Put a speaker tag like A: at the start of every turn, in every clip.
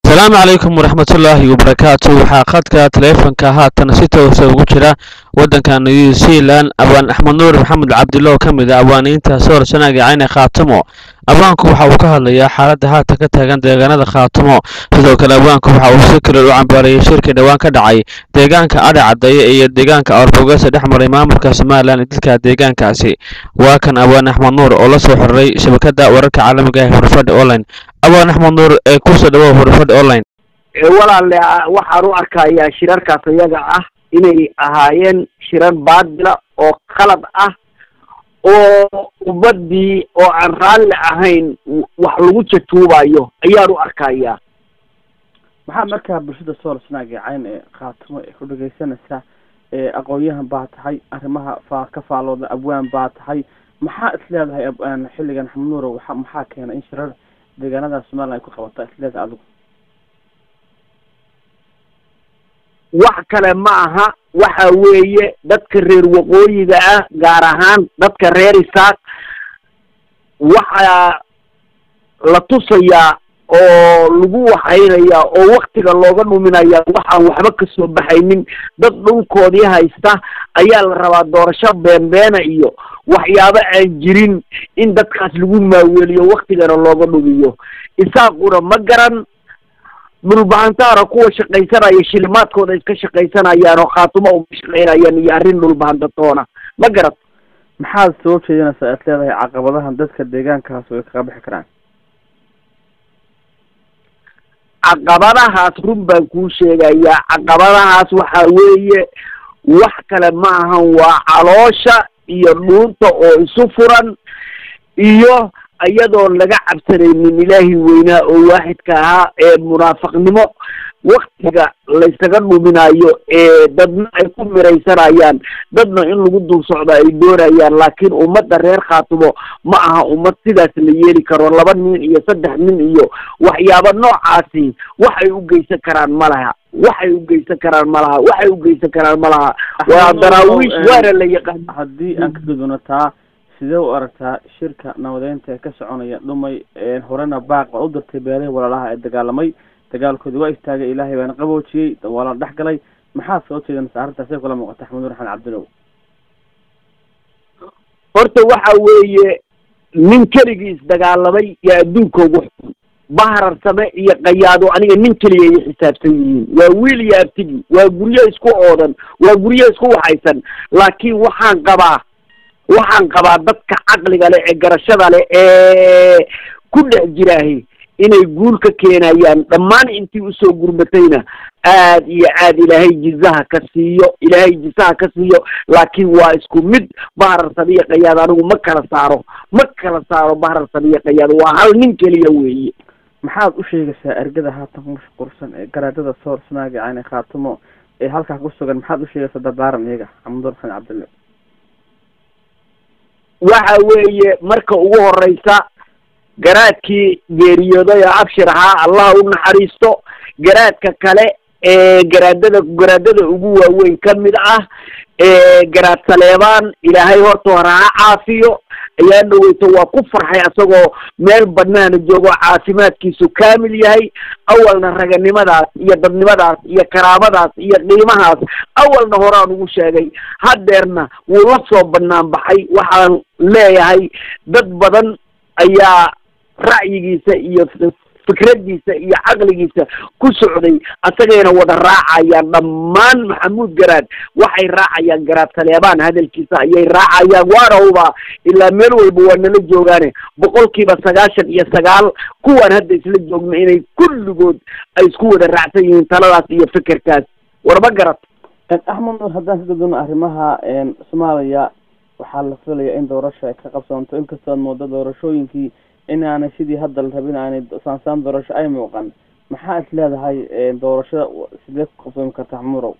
A: asalaamu calaykum waraxmatullaahi wabarakaatu waxaa khadka taleefanka haatan si toosa ugu jira waddanka new zealand abaan axmed nuur maxamed cabdilo oo ka mid a awaaniinta soor sanaaga cayne khaatumo abaanku waxa uu ka hadlayaa xaaladda haatan ka taagan deegaanada khaatumo sidoo kale abaanku waxa uu si kale u cambaareeyey shirkii dhowaan ka dhacay deegaanka adhe caddeeye iyo deegaanka awrbogese dhex maray maamulka somalilan iyo dadka deegaankaasi waa kan abaan axmed nuur oo la soo xiriray shabakadda wararka caalamiga ee horfadhi online abaan axmed nuur ee kusoo dhawow horfadhi online
B: walaale waxaan u arkayaa shirarkaas iyaga ah inay ahaayeen shirar baadila oo khalad ah oo ummadii oo aan raalli ahayn wax lagu jatuubayo ayaan u arkayaa
C: maxaa markaa bulshada sool snaaga cayn ee khaatimo ee ku dhegeysanaysa ee aqoon-yahan baa tahay arrimaha faa ka faalooda abwaan baa tahay maxaa is leedahay abwaan xilligan xamnuuro waxa maxaa keena in shirar deegaanada somalilan ay ku qabata is leedahay adigu
B: wax kale ma aha waxa weeye dadka reer waqooyiga ah gaar ahaan dadka reer isaaq waxaa la tusayaa oo lagu waxaynayaa oo waktiga looga dhuminayaa waxaan waxba kasoo baxaynin dad dhulkoodii haysta ayaa la rabaa doorasho beenbeena iyo waxyaabo aan jirin in dadkaas lagu maaweliyo waktigana looga dhumiyo isaaquna ma garan dhulbahantaana kuwa shaqaysanaya shilimaadkooda iska shaqaysanayaan oo khaatumo uma shaqaynayaan iyo arrin dhulbahantatoona ma garat
C: maxaad soo jeedinaysaa is leedahay caqabadahan dadka deegaankaas way kaga bixi karaan
B: caqabadahaas run baan kuu sheegayaa caqabadahaas waxa weeye wax kale ma ahan waa caloosha iyo dhuunta oo isu furan iyo iyadoon laga cabsanaynin ilaahi weynaa oo waaxidka ahaa ee munaafaqnimo waktiga laysaga dhuminayo ee dadna ay ku miraysanayaan dadna in lagu dul socdo ay doonayaan laakiin ummadda reer khaatumo ma aha ummad sidaas la yeeli karo laba nin iyo saddex nin iyo waxyaaba noocaasi waxay u geysan karaan ma laha waxay u geysan karaan ma laha waxay u geysan karaan ma laha waa daraawiish waana la yaqaan
C: haddii aan ka gudubno taa sidee u aragtaa shirka nabadeynta ee ka soconaya dhumay horena baaq baa u dirtay beelihii walaalaha ee dagaalamay dagaalkoodi waa istaagay ilaahay baana qaboojiyey waa la dhex galay maxaa soo jeedinaysa arrintaas ay kula muuqata axmed nur xamed cabdilow
B: horta waxa weeye nin keligiis dagaalamay yaa adduunka ugu xun baharar same iyo qayaado aniga nin keliya ay xisaabsan yihiin waa wiil iyo abtigi waa guryo isku oodan waa guryo isku waxaysan laakiin waxaan qabaa waxaan qabaa dadka caqliga leh ee garashada leh ee ku dhex jiraahi inay guul ka keenayaan dhammaan intii usoo gurmatayna aad iyo aad ilaahay jizaha ka siiyo ilaahay jisaha ka siiyo laakiin waa isku mid baharar sabiya qayaad anigu ma kala saaro ma kala saaro baharar sabiya qayaad waa hal nin keliya weeye
C: maxaad u sheegaysaa ergada haatan ku mashquulsan ee garaadada soor snaaga cayne khaatumo ee halkaa ku sugan maxaad u sheegaysaa dardaaran iyaga xamadur xamed cabdille
B: waxa weeye marka ugu horeysa garaadkii geeriyooday oo abshir ahaa allah u naxariisto garaadka kale ee garaadada garaadada ugu waaweyn ka mid ah ee garaad saleebaan ilaahay horta hore ha caafiyo ayaa dhaweyto waa ku farxay asagoo meel banaana joogo caafimaadkiisu kaamil yahay awalna raganimadaas iyo dadnimadaas iyo karaamadaas iyo qiimahaas awalna horaan ugu sheegay haddeerna wuu la soo banaan baxay waxaan leeyahay dad badan ayaa ra'yigiisa iyo fikradiisa iyo caqligiisa ku socday asagayna wada raacayaan dhammaan maxamuud garaad waxay raacayaan garaad saleebaan hadalkiisa ayay raacayaan waana hubaa ilaa meel walba waa nala joogaane boqolkiiba sagaashan iyo sagaal kuwaan hadda isla joogna inay kulligood ay isku wada raacsan yihiin taladaas iyo fikirkaas warma garat
C: axmed nur haddaan ka gudubno arrimaha soomaaliya waxaa la filaya in doorasho ay ka qabsoonto inkastoo ad moodo doorashooyinkii inaanay sidii hadda la rabin aanay saansaan doorasho ay muuqan maxaa is leedahay doorashada sidee ku qabsoomi karta xmurow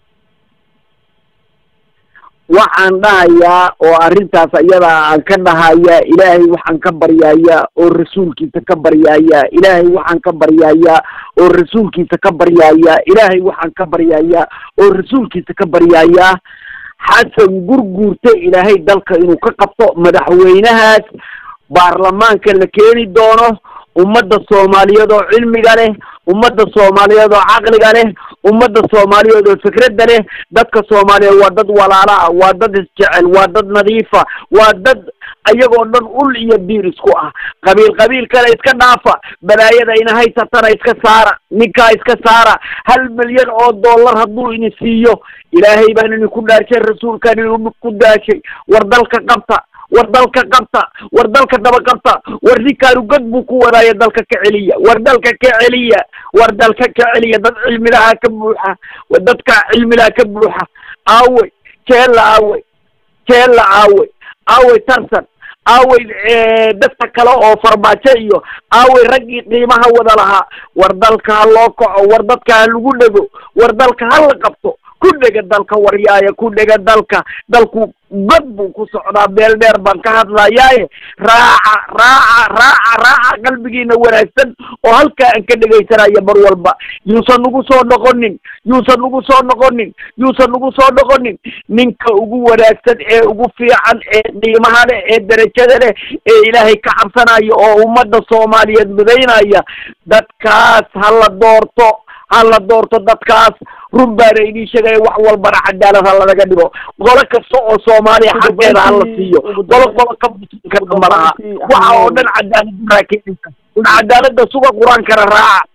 B: waxaan dhahayaa oo arrintaas ayada aan ka dhahayaa ilaahay waxaan ka baryayaa oo rasuulkiisa ka baryayaa ilaahay waxaan ka baryayaa oo rasuulkiisa ka baryayaa ilaahay waxaan ka baryayaa oo rasuulkiisa ka baryayaa xasan gurguurta ilaahay dalka inuu ka qabto madaxweynahaas baarlamaanka la keeni doono ummadda soomaaliyeed oo cilmiga leh ummadda soomaaliyeed oo caqliga leh ummadda soomaaliyeed oo fikradda leh dadka soomaaliyeed waa dad walaala ah waa dad isjecel waa dad nadiifa waa dad ayagoo dhan ul iyo biir isku ah qabiil qabiil kale iska dhaafa balaayada ina haysatana iska saara ninkaa iska saara hal milyan oo dollar hadduu ini siiyo ilaahay baan idinku dhaarshay rasuulkaan idinku daashay war dalka qabta war dalka qabta war dalka daba qabta war ninkaanu god buu ku wadaaya dalka ka celiya war dalka ka celiya war dalka ka celiya dad cilmilaha ka buuxa war dadka cilmilaha ka buuxa aawey jeella aawey jeella aawey aawey tarsan aawey dadka kale oo farmaajo iyo aawey raggii qiimaha wada lahaa war dalka ha loo kaco war dadka ha lagu dhego war dalka ha la qabto ku dhega dalka waryaaya ku dhega dalka dalku god buu ku socdaa meel dheer baan ka hadlayaaye raaca raaca raaca raaca qalbigiina wanaagsan oo halkaa aan ka dhegaysanaya mar walba yuusan nagu soo noqonin yuusan nagu soo noqonin yuusan nagu soo noqonin ninka ugu wanaagsan ee ugu fiican ee qiimaha leh ee derajada leh ee ilaahay ka cabsanaya oo ummadda soomaaliyeed midaynaya dadkaas ha la doorto ha la doorto dadkaas run baana idin sheegaya wax walbana cadaalad ha lanaga dhigo qolo kasta oo soomaaliya xaggeeda ha la siiyo qolo qolo ka karta malaha waxa oo dhan cadaalad baraa keenaysa un cadaalada suga qur-aankana raaca